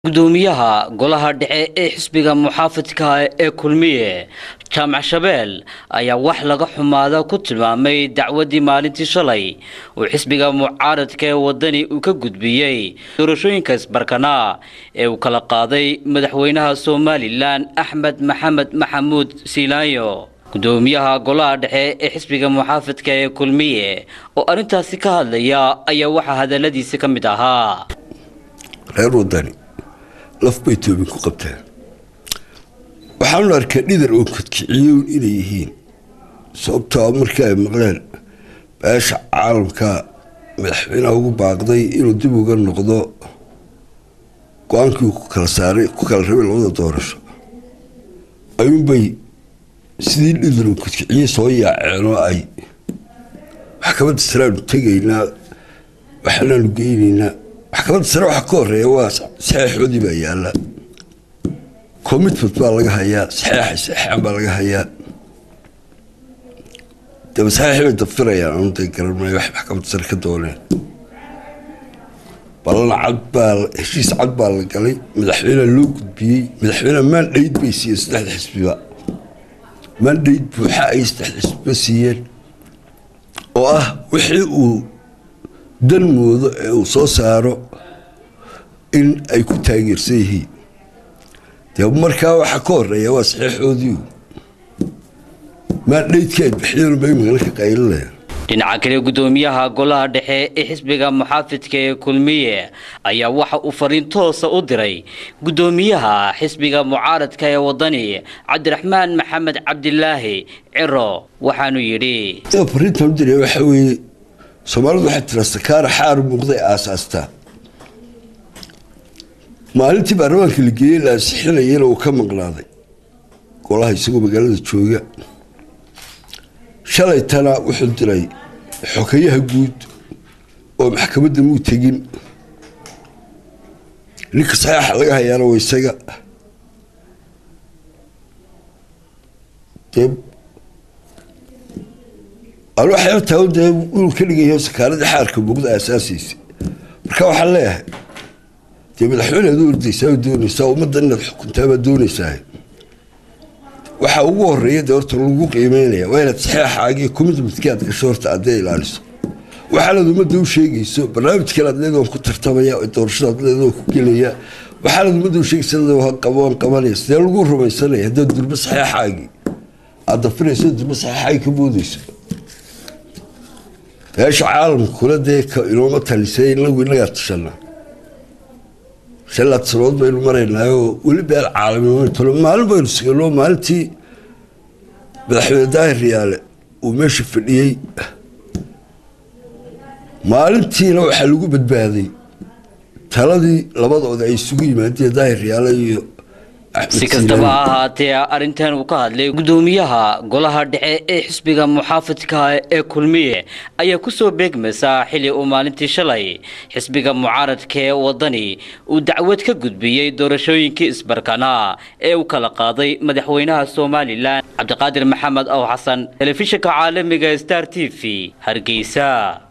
gudoomiyaha golaha dhexe ee xisbiga muxaafidka ee kulmiye jaamac shabeel ayaa wax laga xumaada ku tilmaamay dacwadii maalintii shalay uu xisbiga mucaaradka ee wadani uu ka gudbiyey doorashooyinka isbarkana ee uu kala qaaday madaxweynaha somalilan axmed maxamed maxamuud siilaanyo gudoomiyaha golaha dhexe ee xisbiga muxaafidka ee kulmiye oo arrintaasi ka hadlaya ayaa waxaa hadaladiisi ka mid ahaa reer wadani laf bay toobin ku qabteen waxaanu arkay dhidar oo kodkiciyown inay yihiin sababtoo markii ay maqleen beesha caalamka madaxweynaha ugu baaqday inuu dib uga noqdo go-aankii ku kala saaray ku kala rabay labada doorasho ayuunbay sidii dhidar oo kodkiciye soo yaaceen oo ay maxkamadda saraanu tegaynaa waxaanaanu geynaynaa maxkamadda sare waxa ka horeeya waa saxeexoodii baa yaalla commitment baa laga hayaa saxeexay saxeexan baa laga hayaa daba saxeexi bay dafirayaan anu day garan maayo wax maxkamadda sare ka dooneen ballan cad baa heshiis cad baa la galay madaxweyneha loo gudbiyey madaxweyneha mandhayd bay siiyeen saddexda xisbiba mandhayd buuxa ay saddexda xisbiba siiyeen oo ah wixii uu dan moodo ee uu soo saaro in ay ku taageersan yihiin dee markaa waxaa ka horeeya waa saxeexoodii maadhaydkii ay bixiyeen bay magala ka qaylinayaan dhinaca kale gudoomiyaha golaha dhexe ee xisbiga muxaafidka ee kulmiye ayaa waxa uu fariin toosa u diray gudoomiyaha xisbiga mucaaradka ee wadani cabdiraxmaan maxamed cabdilaahi ciro waxaanu yidhi fariintan u diray waxaa weeye soomaalidu waxay tiraa sakaara xaar muuqday aasaastaa maalintii baarlamaanka la geeyey la ansixinayana uu ka maqnaaday golaha isagoo magaalada jooga shalaytana wuxuu diray xokayaha guud oo maxkamadda muu tegin ninka saxeexa laga hayaana waa isaga dee alwaxyartaa dee inuu ka dhigayo sakaaradii xaarka muuqda aasaasiisa marka waxaan leeyahay dee madaxweynead u ordaysaa doonaysaa ummadda inaad xukuntaabaa doonaysaa waxaa ugu horeeya dee horta lagu qiimeynaya waa inaad saxeexaagii commitmentkii aad gasho horta addee ilaaliso waxaanaad ummadda u sheegayso barnaamijkan aad leedoon ku tartamaya doorashada aad leedoon ku gelaya waxaanaad ummadda u sheegaysa qaban qabanaya sidee lagu rumaysanaya haddaad durbo saxeexaagii aad dafirayso durbo saxeexaagii ka boodayso beesha caalamkuna dee inooma talisay inagu inagaa tashanaa shalaad sanood baynu maraynaayoo weli beel caalami maalin baynu sigano maalintii madaxweyne daahir riyaale uu meesha fadhiyey maalintiina waxaa lagu badbaaday taladii labadooda ay isugu yimaadeen daahir riyaale iyo si kastaba ha ahaatee arrintan uu ka hadlay gudoomiyaha golaha dhexe ee xisbiga muxaafidka ee kulmiye ayaa kusoo beegmaysaa xilli uu maalintii shalay xisbiga mucaaradka ee wadani uu dacwad ka gudbiyey doorashooyinkii isbarkana ee uu kala qaaday madaxweynaha somalilan cabdiqaadir maxamed ow xasan telefishinka caalamiga star t v hargeysa